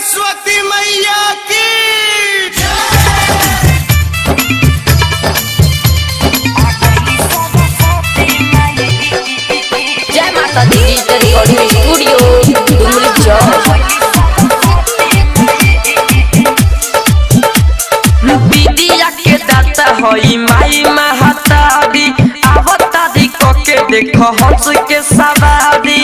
सरस्वती मैया की जय माता दी डिजिटल रिकॉर्डिंग स्टूडियो डुमरी चौक विदिया के दाता होई माई महतारी आवतारी कोके देखो हंस के सवारी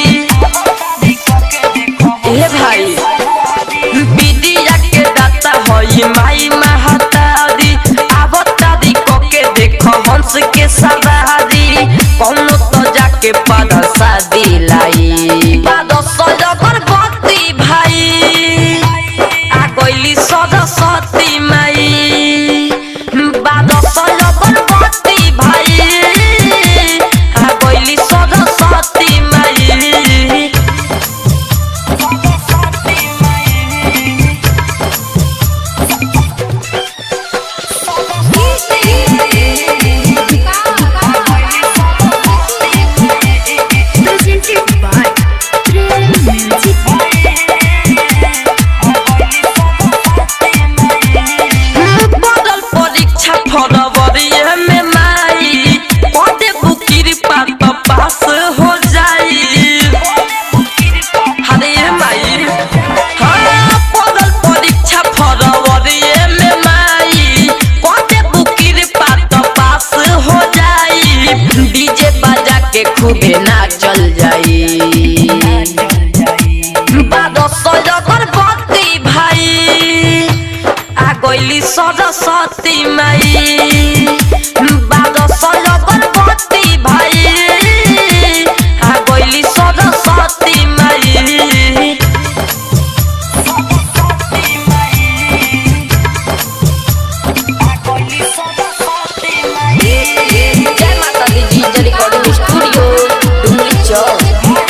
ए भाई विदिया के दाता होई माई महतारी आवतारी कोके देखो हंस के सवारी कौनो तो जाके पद शादी लाई पद सजगर बत्ती भाई आ गइली सरस्वती माई बाद सजगर बत्ती भाई आ गइली सरस्वती माई presented by Trail Music. बदल परीक्षा फरवरी में माई पदे बुकिर पात पास हो जाई हरे माई हाँ बदल परीक्षा फरवरी में माई पदे बुकिर पात पास हो जाई डीजे बजा के खूबे नाचल जाई बाद सजगर बत्ती भाई आ गइली सरस्वती माई बाद सजगर बत्ती भाई आ गइली सरस्वती माई जय माता दी डिजिटल रिकॉर्डिंग स्टूडियो डुमरी चौक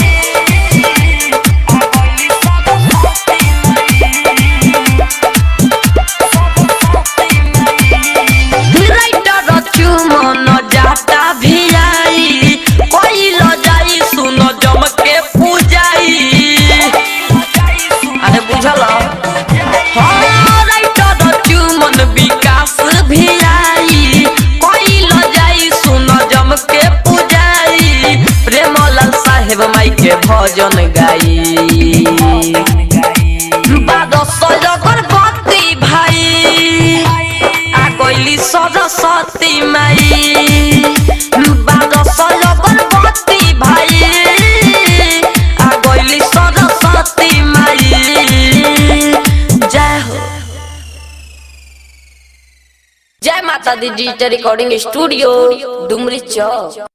राइटर चुमन जाता भी आई कोई ल जाई सुनो जम के पूजाई अरे बुझल हाँ राइटर चुमन विकास भी आई कोई ल जाई सुनो जम के पूजाई प्रेमलाल साहेब माई के भजन गाई बाद सजगर बत्ती भाई आ गइली सरस्वती माई बाद सजगर बत्ती भाई आ गइली सरस्वती माई जय हो जय माता दी डिजिटल रिकॉर्डिंग स्टूडियो डुमरी चौक